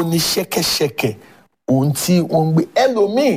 ó ní ṣẹ́kẹ́ṣẹkẹ̀ ohun tí wọ́n ń gbé ẹlòmíì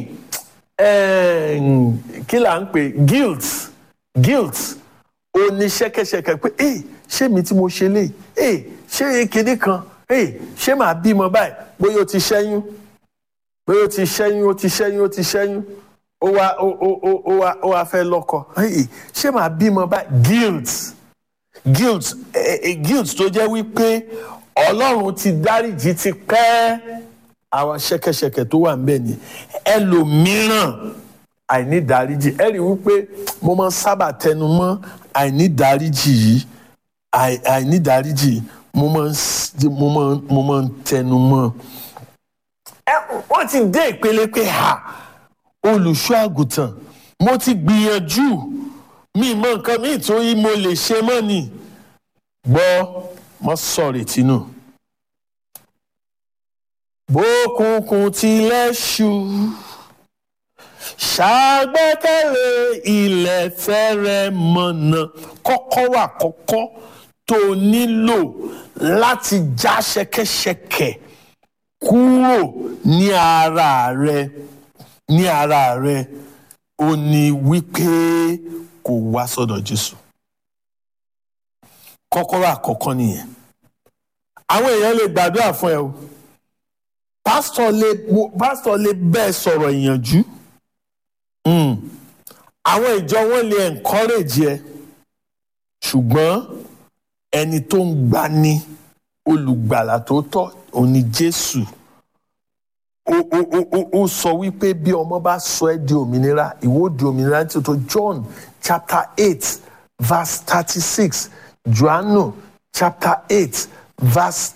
ẹ̀ẹ́n, kí là ń pè guilt guilt ó ní ṣẹ́kẹ́ṣẹkẹ̀ pé ẹ ṣé mi tí mo ṣe lè ẹ ṣé kinní kan ẹ ṣé màá bímọ báyìí bóyá o ti ṣẹ́yún bóyá o ti ṣẹ́yún o ti ṣẹ́yún o ti ṣẹ́yún ó wá ó ó ó ó wá ó wá fẹ́ lọ́kọ ẹ ṣé màá bímọ báyìí guilt guilt eh, eh, guilt tó jẹ́ wípé ọlọ́run ti dáríjì ti pẹ́ àwọn ṣẹ̀kẹ̀ṣẹ̀kẹ̀ tó wà níbẹ̀ ni ẹlòmíràn àìnídáríjì ẹ rí i wípé mo máa ń sábà tẹnu mọ́ àìnídáríjì yìí àì- àìnídáríjì yìí, mo máa ń s- mo máa ń- mo máa ń tẹnu mọ́ ẹ wọ́n ti dé ìpele pé ha olùṣọ́ àgùntàn mo ti gbìyànjú mi mọ nǹkan míì tó yí mo lè ṣe mọ́ ni gbọ́ mọ́ sọ̀rọ̀ tínú. bókùnkùn tilẹ̀ ṣú ṣàgbẹ́kẹ̀lé ilẹ̀ fẹ́rẹ̀ mọ̀nà kọ́kọ́rọ́ àkọ́kọ́ tó nílò láti já ṣẹ̀kẹ̀ṣẹ̀kẹ̀ kúrò ní ara rẹ ní ara rẹ ó ní wípé kò wá sọ́dọ̀ Jésù kọ́kọ́rọ́ àkọ́kọ́ nìyẹn àwọn èèyàn lè gbàdúrà fún ẹ o pásítọ̀ lè pásítọ̀ lè bẹ́ẹ̀ sọ̀rọ̀ ìyànjú Mm. àwọn ìjọ wọn lè encourage ẹ ṣùgbọ́n ẹni tó ń gbani olùgbàlà tó tọ́ òun ni Jésù ó ó ó ó ó sọ wípé bí ọmọ bá sọ ẹ́ di òmìnira ìwọ ó di òmìnira ní tòótọ́ John chapter eight verse thirty-six Johannu chapter eight verse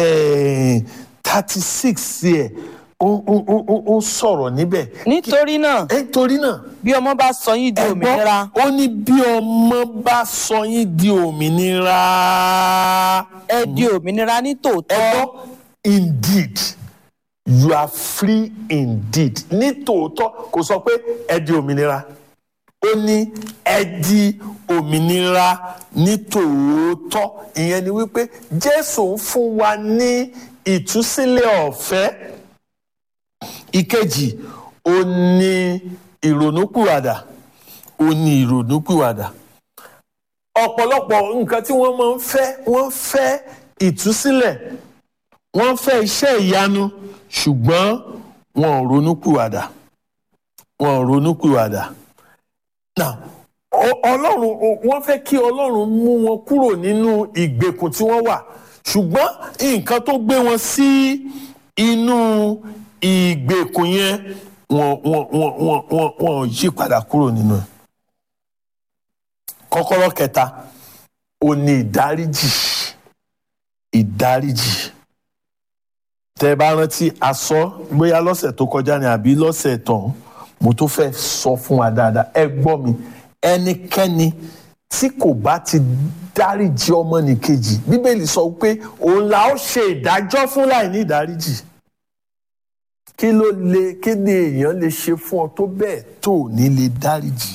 thirty-six yẹ ó ó ó ó ó sọ̀rọ̀ níbẹ̀. nítorí náà nítorí náà bí ọmọ bá sọ yín di ẹ gbọ́, òmìnira ó ní bí ọmọ bá sọ yín di òmìnira. ẹ di òmìnira ní ẹ tòótọ́ gbọ́ indeed you are free indeed ní tòótọ́ kò sọ pé ẹ di òmìnira ó ní ẹ di òmìnira ní tòótọ́ ìyẹn ni wípé Jésù ń fún wa ní ìtúsílẹ̀ ọ̀fẹ́ ìkejì ó ní ìrònúpìwàdà ó ní ìrònúpìwàdà ọ̀pọ̀lọpọ̀ nǹkan tí wọ́n máa ń fẹ́ wọ́n fẹ́ ìtúsílẹ̀ wọ́n fẹ́ iṣẹ́ ìyanu ṣùgbọ́n wọn ò ronúpìwàdà wọn ò ronúpìwàdà. Now, ọ- ọlọ́run ọ- wọ́n fẹ́ kí ọlọ́run mú wọn kúrò nínú ìgbèkùn tí wọ́n wà ṣùgbọ́n nǹkan tó gbé wọn sí inú ìgbèkùn yẹn wọn wọn wọn wọn wọn wọn ò yí padà kúrò nínú ẹ̀. kọ́kọ́rọ́ kẹta ò ní ìdáríjì ìdáríjì tẹ́ ẹ bá rántí aṣọ bóyá lọ́sẹ̀ tó kọjá ni àbí lọ́sẹ̀ tán mo tó fẹ́ sọ fún wa dáadáa ẹ gbọ́ mi ẹnikẹ́ni tí kò bá ti dáríjì ọmọnìkejì bíbélì sọ pé òun la ó ṣe ìdájọ́ fún láì ní ìdáríjì kí ló lè kí ni èèyàn lè ṣe fún ọ tó bẹ́ẹ̀ tó ò ní lè dáríjì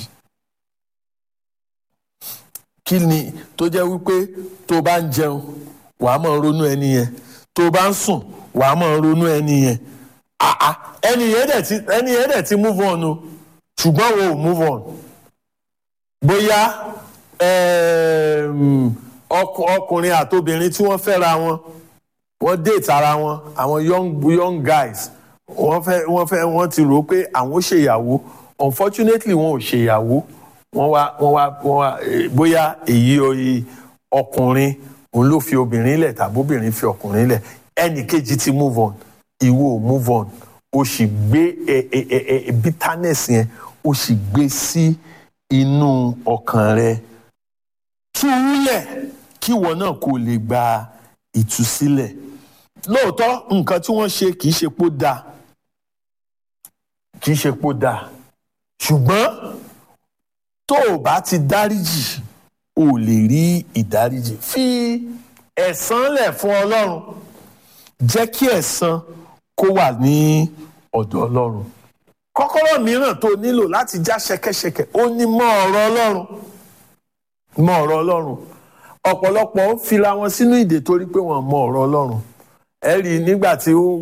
kí ni tó jẹ́ wípé tó bá ń jẹun wàá máa ronú ẹni yẹn tó bá ń sùn wàá máa ronú ẹni yẹn àá ẹni yẹn dẹ̀ ti ẹni yẹn dẹ̀ ti move on o ṣùgbọ́n wo ò move on bóyá ẹm, ọkù- ọkùnrin àtobìnrin tí wọ́n fẹ́ra wọn wọ́n date ara wọn àwọn young young guys wọ́n fẹ́ wọ́n fẹ́ wọ́n ti rò ó pé àwọn ó ṣèyàwó unfortunately wọn ò ṣèyàwó wọ́n wá wọ́n wá wọ́n wá eh, bóyá èyí oyi ọkùnrin òun ló fi obìnrin lẹ̀ tàbí obìnrin fi ọkùnrin lẹ̀ ẹnì kejì ti move on ìwọ ò move on o sì gbé ẹ ẹ ẹ ẹ bitterness yẹn o sì gbé sí inú ọkàn rẹ tú u lẹ̀ kí ìwọ náà kó lè gba ìtúsílẹ̀ lóòótọ́ nǹkan tí wọ́n ṣe kì í ṣe pó dáa kì í ṣe pó dáa ṣùgbọ́n tó o bá ti dáríjì o ò lè rí ìdáríjì fi ẹ̀san lẹ̀ fún ọlọ́run jẹ́ kí ẹ̀san kó wà ní ọ̀dọ̀ ọlọ́run kọ́kọ́rọ́ mìíràn tó nílò láti já ṣẹ̀kẹ̀ṣẹ̀kẹ̀ ó ní mọ̀ ọ̀rọ̀ ọlọ́run mọ̀ ọ̀rọ̀ ọlọ́run ọ̀pọ̀lọpọ̀ ń fira wọn sínú ìdè torí pé wọ́n mọ̀ ọ̀rọ̀ ọlọ́run ẹ rí i nígbà tí ó